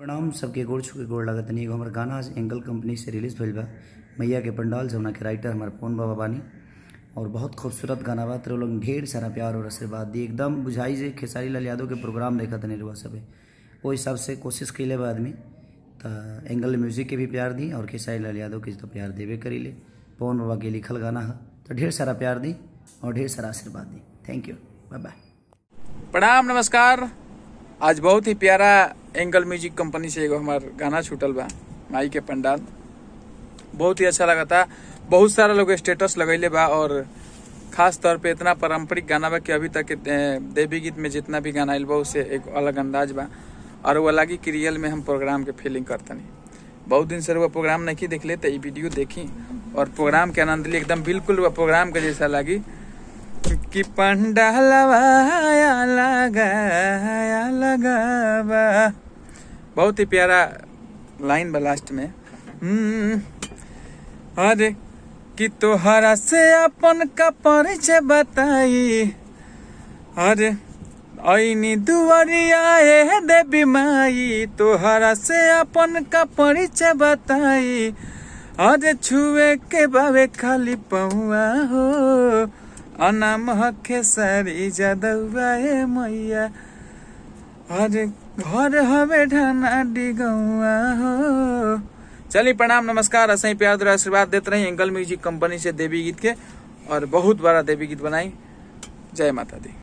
प्रणाम सबके गोड़ छू के गोड़ लागत तनी एगो हमर गाना आज एंगल कंपनी से रिलीज भइल बा मैया के पंडाल जमुना के राइटर हमार पवन बाबा बानी और बहुत खूबसूरत गाना बा तेरे लोग ढेर सारा प्यार और आशीर्वाद दी एकदम बुझाई जे खेसारी लाल यादव के प्रोग्राम देखा तनी रुआ सबे वो हिसाब से कोशिश कैले बा आदमी त एंगल म्यूजिक के भी प्यार दी और खेसारी लाल यादव के तो प्यार देवे करीले पवन बाबा के लिखल गाना है तो ढेर सारा प्यार दी और ढेर सारा आशीर्वाद दी थैंक यू बाय बाय प्रणाम नमस्कार आज बहुत ही प्यारा एंगल म्यूजिक कंपनी से एगो हमार गाना छूटल बा माई के पंडाल बहुत ही अच्छा लगा था बहुत सारा लोग स्टेटस लगैले बा और खास तौर पे इतना पारंपरिक गाना बा कि अभी तक के, ए, देवी गीत में जितना भी गाना आयल बा उससे एक अलग अंदाज बा और वो लगी कि रियल में हम प्रोग्राम के फीलिंग करतनी बहुत दिन से वो प्रोग्राम नहीं देखले तो ये वीडियो देखी और प्रोग्राम के आनंद ली एकदम बिल्कुल वो प्रोग्राम के जैसा लगी कि पंडालवाया लगाया लगावा बहुत ही प्यारा लाइन बा लास्ट में हम्म, अरे कि तोहरा से अपन का परिचय बताई अरे ऐनी दुआरिया ए देवी माई तोहरा से अपन का परिचय बताई अरे छुए के बावे खाली पहुआ हो अनाम हखे सारी जदौआ ए मैया अरे घर हवे ढाना डिगौआ हो चलिए प्रणाम नमस्कार ऐसे ही प्यार द्वारा आशीर्वाद देते रही एंगल म्यूजिक कंपनी से देवी गीत के और बहुत बड़ा देवी गीत बनाई जय माता दी